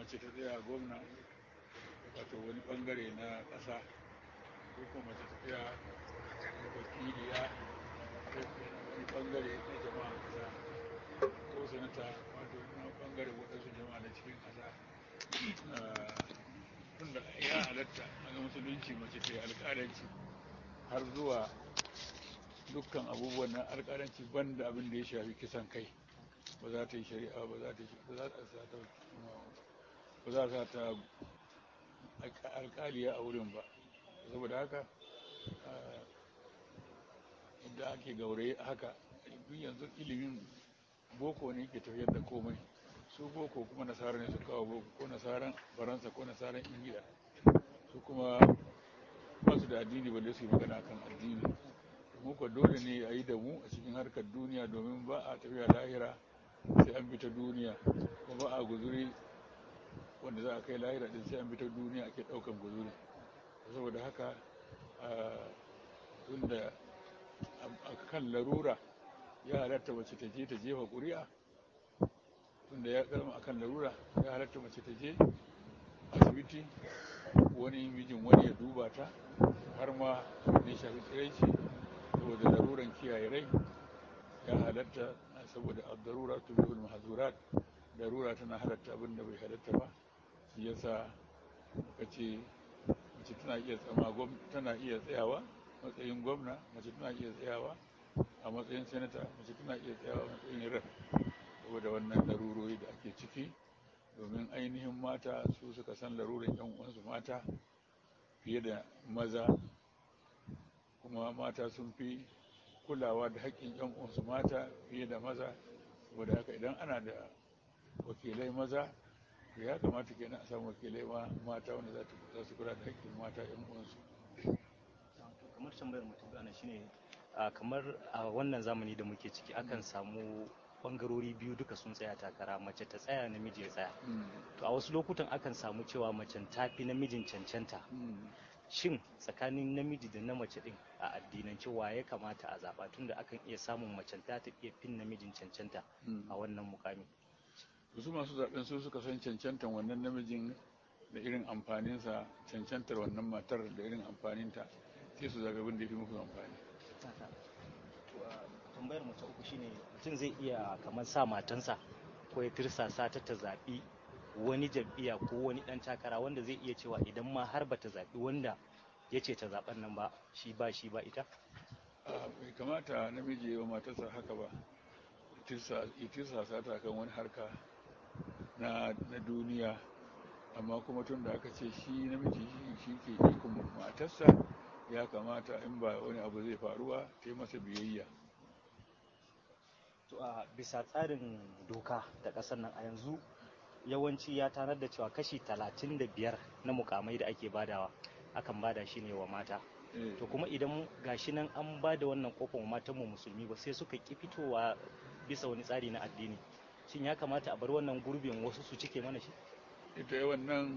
mace ta tsaya gwamna wato wani bangare na ƙasa ko kuma mace ta tsaya wakiliya ta wani bangare na jama'a ƙasa ko sanata wato na bangare waɗansu jama'a na cikin ƙasa tunda ya halatta a ga musulunci mace ta yi alƙalanci har zuwa dukkan abubuwan na alƙalanci banda abin da ya shafi kisan kai ba za ta yi shari'a ba za ta ba za ta sa ta ba za ta ta alƙaliya a wurin ba saboda haka da ake gauraye haka duk yanzu ilimin boko ne ke tafiyar da komai su boko kuma nasara ne su kawo boko ko nasaran faransa ko nasaran ingila su kuma ba su da addini balle su yi magana kan addini muka dole ne a yi da mu a cikin harkar duniya domin ba a tafiya lahira sai an bi ta duniya kuma ba a guzuri wanda za a kai lahira din sai an bi ta duniya ake daukan guzuri saboda haka tunda a kan larura ya halatta mace ta je ta jefa ƙuri'a tunda ya karama akan larura ya halatta mace ta je asibiti wani mijin wani ya duba ta har ma ne shafi tsiraici saboda laruran kiyaye rai ya halatta saboda darura tubihul mahzurat darura tana halatta abin da bai halatta ba shi yasa muka ce mace tana iya tsama tana iya tsayawa matsayin gwamna mace tana iya tsayawa a matsayin senata mace tana iya tsayawa a matsayin rep saboda wannan larurori da ake ciki domin ainihin mata su suka san laruran yan uwansu mata fiye da maza kuma mata sun fi kulawa da haƙƙin yan uwansu mata fiye da maza saboda haka idan ana da wakilai maza to ya kamata kenan a samu wakilai mata wanda za su kula da haƙƙin mata yan uwansu kamar tambayar mutum ana shine kamar a wannan zamani da muke ciki akan samu bangarori biyu duka sun tsaya takara mace ta tsaya namiji ya tsaya to a wasu lokutan akan samu cewa macen ta fi namijin cancanta shin tsakanin namiji da na mace din a addinance wa ya kamata a zaba tunda akan iya samun macen ta ta iya fin namijin cancanta a wannan mukami su masu zaben su suka san cancantan wannan namijin da irin amfaninsa cancantar wannan matar da irin amfaninta sai su zaɓi abin da ya fi muku amfani tambayar mu ta uku shine mutum zai iya kamar sa matansa ko ya tirsasa ta ta zaɓi wani jam'iyya ko wani ɗan takara wanda zai iya cewa idan ma har ba ta zaɓi wanda ya ce ta zaɓen nan ba shi ba shi ba ita bai kamata namiji wa matarsa haka ba ya tirsasa ta kan wani harka na duniya amma kuma tun da aka ce shi namiji shi ke ikon matarsa ya kamata in ba wani abu zai faruwa ta yi masa biyayya to a bisa tsarin doka da ƙasar nan a yanzu yawanci ya tanar da cewa kashi talatin da biyar na mukamai da ake badawa akan bada shi ne wa mata to kuma idan gashi nan an bada wannan kofar wa matan mu musulmi ba sai suka ki fitowa bisa wani tsari na addini shin ya kamata a bar wannan gurbin wasu su cike mana shi ita wannan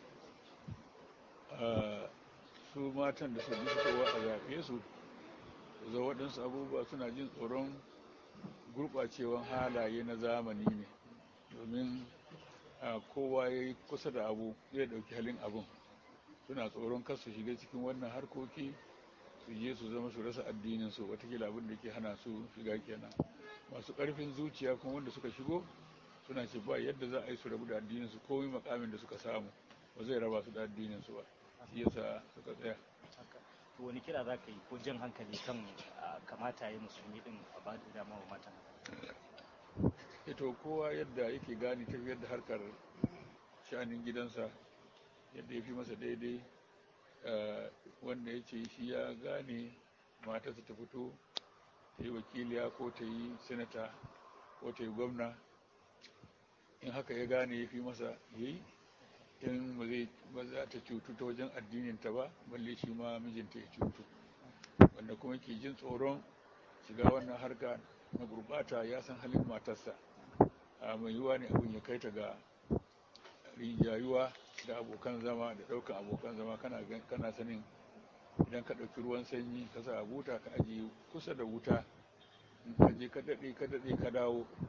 su matan da su fitowa a zaɓe su za waɗansu abubuwa suna jin tsoron gurɓacewan halaye na zamani ne domin kowa ya yi kusa da abu zai ɗauki halin abun suna tsoron kar su shiga cikin wannan harkoki su je su zama su rasa addinin su watakila abin da ke hana su shiga kenan masu ƙarfin zuciya kuma wanda suka shigo suna ce ba yadda za a yi su rabu da addinin su komai makamin da suka samu ba zai raba su da addinin su ba shi yasa suka tsaya to wani kira za ka yi ko jan hankali kan kamata ya musulmi din a ba da dama wa mata ito kowa yadda yake gane tafiyar da harkar shanin gidansa yadda ya fi masa daidai wanda ya ce shi ya gane matarsa ta fito ta yi wakiliya ko ta yi senata ko ta yi gwamna in haka ya gane ya fi masa ya yi in ba za ta cutu ta wajen addininta ba balle shi ma mijinta ya cutu wanda kuma ke jin tsoron shiga wannan harka na gurbata ya san halin matarsa a mai yiwuwa ne abin ya kai ta ga rinjayuwa da abokan zama da ɗaukan abokan zama kana sanin idan ka ɗauki ruwan sanyi ka sa a buta ka ajiye kusa da wuta in ka je ka daɗe ka daɗe ka dawo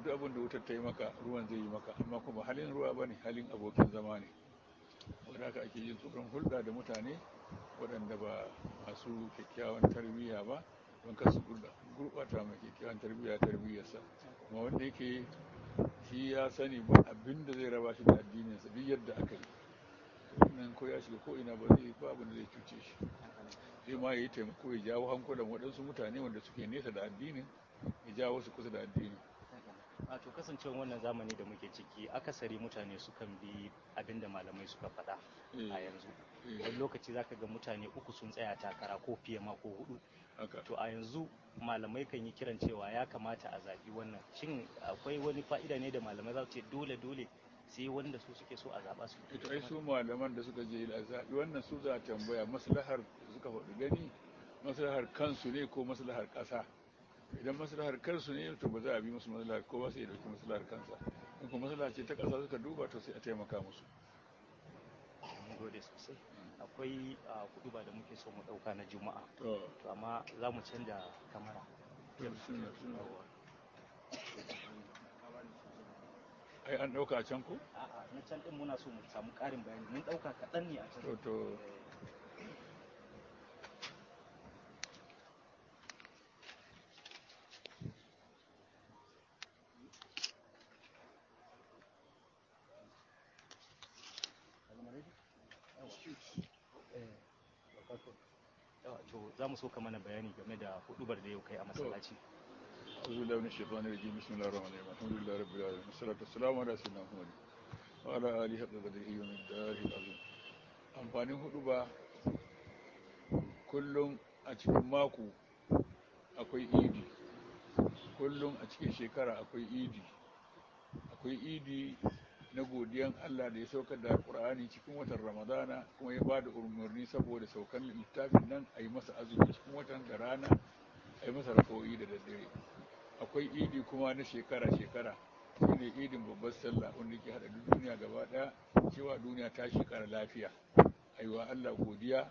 duk abin da wutar ta yi maka ruwan zai yi maka amma kuma halin ruwa ba ne halin abokin zama ne wadda haka ake yin tsoron hulɗa da mutane waɗanda ba masu kyakkyawan tarbiyya ba don kasu gurɓata mai kyakkyawan tarbiyya tarbiyyarsa kuma wanda yake shi ya sani ba abin da zai raba shi da addininsa duk yadda aka yi wannan ko ya shiga ko ina ba zai ba abin da zai cuce shi zai ma yi taimako ya jawo hankulan waɗansu mutane wanda suke nesa da addinin ya jawo su kusa da addinin a to kasancewar wannan zamani da muke ciki akasari mutane sukan bi abin da malamai suka faɗa a yanzu wani lokaci zaka ga mutane uku sun tsaya takara ko fiye ma ko hudu to a yanzu malamai kan yi kiran cewa ya kamata a zaɓi wannan shin akwai wani fa'ida ne da malamai za su ce dole dole sai wanda su suke so a zaɓa su ito ai su malaman da suka je a zaɓi wannan su za a tambaya maslahar suka faɗi gani maslahar kansu ne ko maslahar ƙasa idan maslahar kansu ne to ba za a bi musu maslahar kowa sai ya dauki maslahar kansa in kuma maslaha ce ta ƙasa suka duba to sai a taimaka musu mun gode sosai akwai kudu ba da muke so mu ɗauka na juma'a to to amma za mu canja kamara suna suna ai an ɗauka a can ko a'a na can ɗin muna so mu samu ƙarin bayani mun ɗauka kaɗan ne a can to to to za mu so ka mana bayani game da hudubar da yau kai a masallaci أعوذ بالله من الشيطان الرجيم بسم الله الرحمن الرحيم الحمد لله رب العالمين والصلاة والسلام على سيدنا محمد وعلى آله حق قدره ومقداره العظيم amfanin hudu ba kullum a cikin mako akwai idi kullum a cikin shekara akwai idi akwai idi na godiyan Allah da ya saukar da Qur'ani cikin watan Ramadana kuma ya ba da umarni saboda saukan littafin nan a yi masa azumi cikin watan da rana a yi masa rako'i da daddare akwai idi kuma na shekara-shekara shine idin babbar sallah wanda ke haɗa duk duniya gaba ɗaya cewa duniya ta shekara lafiya aiwa Allah godiya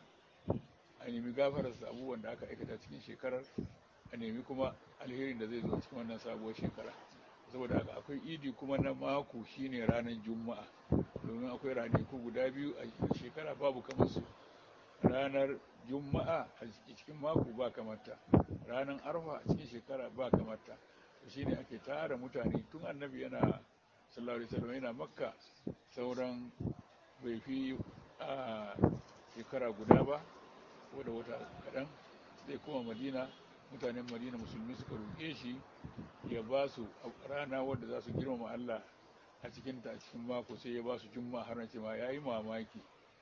a nemi gafararsa abubuwan da aka aikata cikin shekarar a nemi kuma alherin da zai zo cikin wannan sabuwar shekara saboda haka akwai idi kuma na mako shine ranar juma'a domin akwai ranaku guda biyu a shekara babu kamar su ranar juma'a a cikin mako ba kamata ranar arfa a cikin shekara ba kamata shi ne ake tara mutane tun annabi yana sallallahu alaihi wasallam yana makka sauran bai fi a shekara guda ba ko da wata kaɗan sai kuma madina mutanen madina musulmi suka roƙe shi ya ba su rana wadda za su girmama allah a cikinta a cikin mako sai ya ba su juma'a har ce ma ya yi mamaki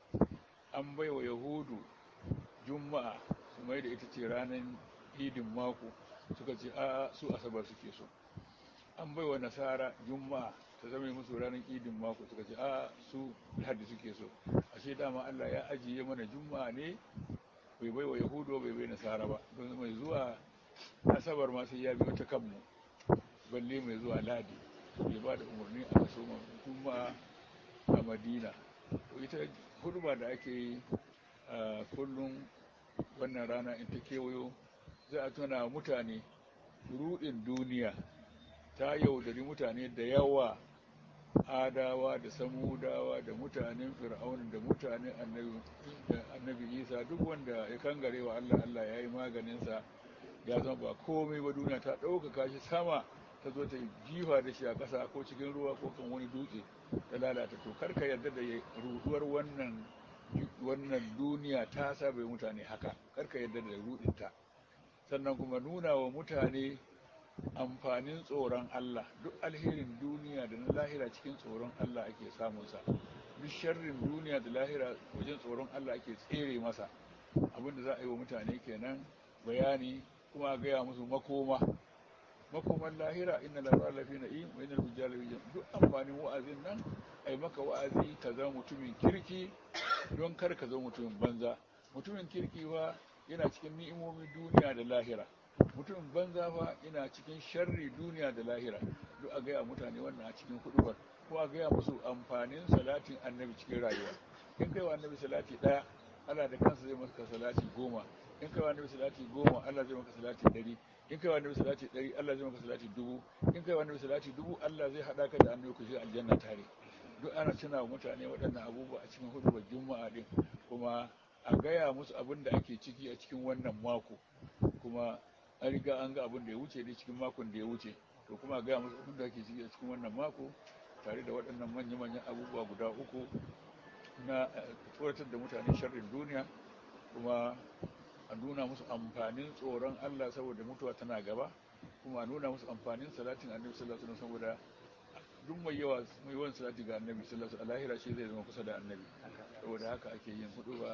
an bai wa yahudu juma'a su mai da ita ce ranar idin mako suka ce a su asabar suke so an bai wa nasara juma'a ta zama musu ranar idin mako suka ce a su lahadi suke so ashe dama allah ya ajiye mana juma'a ne bai bai wa yahudu bai bai nasara ba don mai zuwa asabar ma sai ya biyo ta kanmu balle mai zuwa ladi ya ba da umarni a kaso juma'a a madina to ita huduma da ake yi a kullum wannan rana in ta kewayo za a tuna mutane rudin duniya ta yaudari mutane da yawa adawa da samudawa da mutanen fir'aunin da mutanen annabi isa duk wanda ya kangare wa allah allah ya yi maganinsa ya zama ba komai ba duniya ta ɗaukaka shi sama ta zo ta jifa da shi a ƙasa ko cikin ruwa ko kan wani dutse ta lalata to karka yarda da ruduwar wannan wannan duniya ta saba mutane haka karka yarda da rudinta sannan kuma nuna wa mutane amfanin tsoron Allah duk alherin duniya da na lahira cikin tsoron Allah ake samunsa duk sharrin duniya da lahira wajen tsoron Allah ake tsere masa abinda za a yi wa mutane kenan bayani kuma a gaya musu makoma makoman lahira inna lara lafi na iya wa inna bujjala duk amfanin wa'azin nan ai maka wa'azi ka zama mutumin kirki don kar ka zama mutumin banza mutumin kirki fa yana cikin ni'imomin duniya da lahira mutumin banza fa yana cikin sharri duniya da lahira duk a gaya mutane wannan a cikin hudubar ko a gaya musu amfanin salatin annabi cikin rayuwa in kai wa annabi salati daya Allah da kansa zai maka salati goma in kai wa annabi salati goma Allah zai maka salati ɗari in kai wa annabi salati ɗari Allah zai maka salati dubu in kai wa annabi salati dubu Allah zai haɗa ka da annabi ku shiga aljanna tare duk ana tuna wa mutane waɗannan abubuwa a cikin hudubar juma'a din kuma a gaya musu abin da ake ciki a cikin wannan mako kuma an riga an ga abin da ya wuce dai cikin makon da ya wuce to kuma a gaya musu abin da ake ciki a cikin wannan mako tare da waɗannan manya-manyan abubuwa guda uku na tsoratar da mutane sharrin duniya kuma a nuna musu amfanin tsoron Allah saboda mutuwa tana gaba kuma a nuna musu amfanin salatin annabi sallallahu alaihi wasallam saboda duk mai yawa mai yawan salati ga annabi sallallahu alaihi wasallam lahira shi zai zama kusa da annabi saboda haka ake yin hudu ba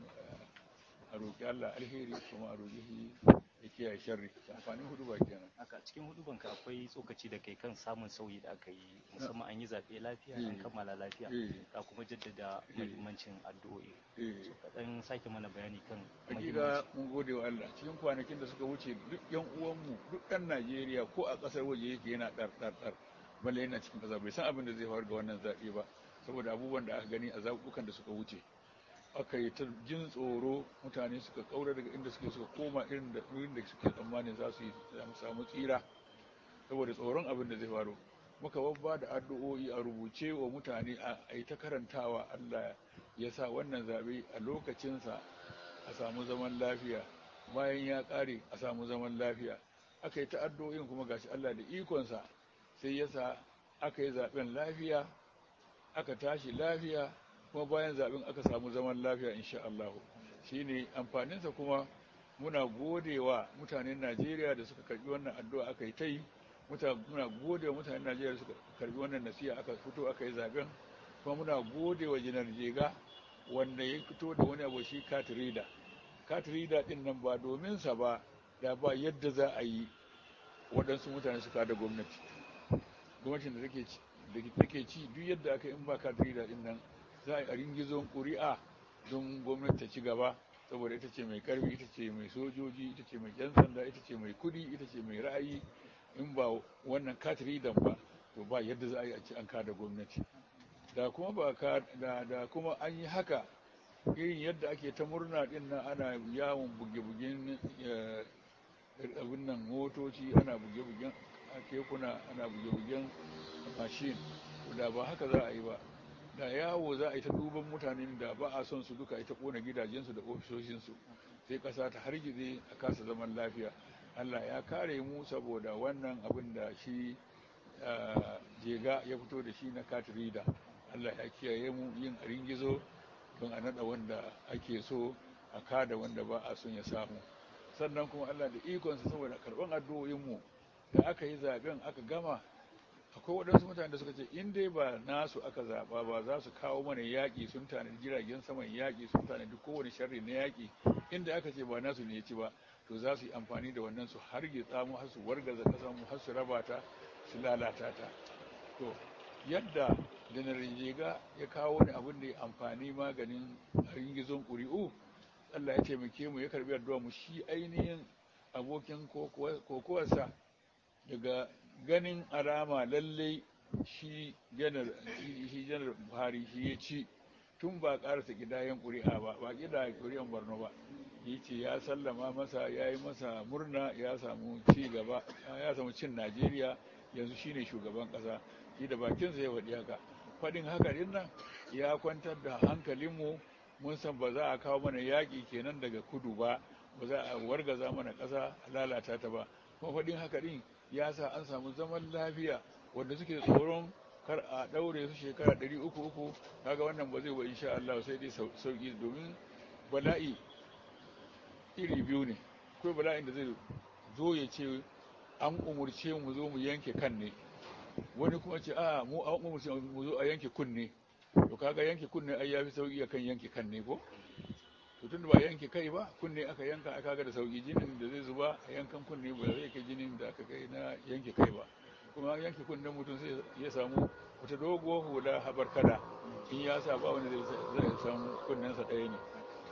a roƙi Allah alheri kuma a roƙi ya kiyaye sharri amfanin hudu ba kenan haka cikin hudubanka akwai tsokaci da kai kan samun sauyi da aka yi musamman an yi zaɓe lafiya an kammala lafiya ka kuma jaddada muhimmancin addu'o'i so kaɗan sake mana bayani kan hakika mun gode wa Allah cikin kwanakin da suka wuce duk yan uwanmu duk ɗan Najeriya ko a ƙasar waje yake yana ɗar ɗar ɗar balle yana cikin ƙasa bai san abin da zai faru ga wannan zaɓe ba saboda abubuwan da aka gani a zaɓuɓɓukan da suka wuce aka yi ta jin tsoro mutane suka kaura daga inda suke suka koma irin da irin da suke tsammanin za su yi samu tsira saboda tsoron abin da zai faru muka babba da addu'o'i a rubuce wa mutane a yi ta karantawa Allah ya sa wannan zaɓe a lokacinsa a samu zaman lafiya bayan ya ƙare a samu zaman lafiya aka yi ta addu'o'in kuma gashi Allah da ikonsa sai ya sa aka yi zaɓen lafiya aka tashi lafiya kuma bayan zaɓen aka samu zaman lafiya insha Allah shine amfaninsa kuma muna godewa mutanen Najeriya da suka karbi wannan addu'a aka yi ta yi muna godewa mutanen Najeriya da suka karbi wannan nasiha aka fito aka yi zaɓen kuma muna godewa jinar jega wanda ya fito da wani abu shi katirida katirida din nan ba domin sa ba da ba yadda za a yi waɗansu mutane suka da gwamnati gwamnatin da take ci duk yadda aka in ba katirida din nan za a yi gizon ƙuri'a don gwamnati ta ci gaba saboda ita ce mai karfi ita ce mai sojoji ita ce mai yan sanda ita ce mai kudi ita ce mai ra'ayi in ba wannan katiridan ba to ba yadda za a yi a ci an kada gwamnati da kuma ba ka da, da kuma an yi haka irin yadda ake ta murna din nan ana yawon buge-bugen abin nan motoci ana buge-bugen kekuna ana buge-bugen mashin da ba haka za a yi ba da yawo za a yi ta duban mutanen da ba a son su duka ita kona gidajensu da ofisoshinsu sai kasa ta hargize a kasa zaman lafiya allah ya kare mu saboda wannan abin da shi jega ya fito da shi na katrida allah ya kiyaye mu yin a ringizo don a nada wanda ake so a kada wanda ba a son ya samu sannan kuma allah da ikonsa saboda karban addu'o'inmu da aka yi zaben aka gama akwai waɗansu mutane da suka ce in dai ba nasu aka zaɓa ba za su kawo mana yaƙi sun tanadi jiragen saman yaƙi sun tanadi kowane sharri na yaƙi inda aka ce ba nasu ne ya ci ba to za su yi amfani da wannan su hargitsa mu har su wargaza ƙasar mu har su raba ta su lalata ta to yadda janar jega ya kawo wani abin da ya amfani maganin ringizon ƙuri'u Allah ya taimake mu ya karbi addu'a mu shi ainihin abokin kokowarsa daga ganin alama lallai shi janar shi janar buhari shi ya ci tun ba karasa gidayen ƙuri'a ba ba gidayen ƙuri'an borno ba ya ce ya sallama masa ya yi masa murna ya samu ci gaba ya samu cin najeriya yanzu shine shugaban ƙasa shi da bakinsa ya faɗi haka faɗin haka din nan ya kwantar da hankalinmu mun san ba za a kawo mana yaƙi kenan daga kudu ba ba za a wargaza mana ƙasa a lalata ta ba kuma faɗin haka din ya sa an samu zaman lafiya wanda suke tsoron kar a ɗaure su shekara ɗari uku uku kaga wannan ba zai ba insha Allah sai dai sauki domin bala'i iri biyu ne akwai bala'in da zai zo ya ce an umurce mu zo mu yanke kan ne wani kuma ce a mu an umurce mu zo a yanke kunne to kaga yanke kunne ai yafi sauki akan yanke kan ne ko to tun ba yanke kai ba kunne aka yanka aka ga da sauki jinin da zai zuba a yankan kunne ba zai kai jinin da aka kai na yanke kai ba kuma yanke kunnen mutum sai ya samu wata doguwar hula habar kada in ya sa ba wani zai samu kunnensa ɗaya ne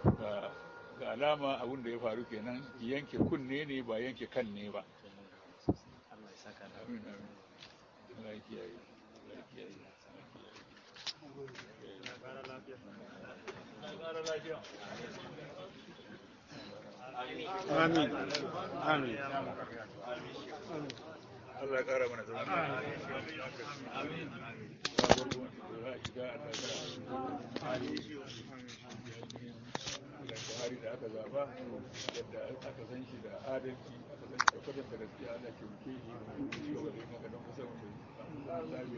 ga alama abin da ya faru kenan yanke kunne ne ba yanke kan ne ba Allah ya saka da amin amin Allah ya kiyaye Allah ya kiyaye Amin. Amin. Allah ya ƙara mana zama. Amin. Buhari da aka zaba yadda aka san shi da adalci aka san shi da kwatanta gaskiya ana ke muke shi gaba da yin haka don kusa mutum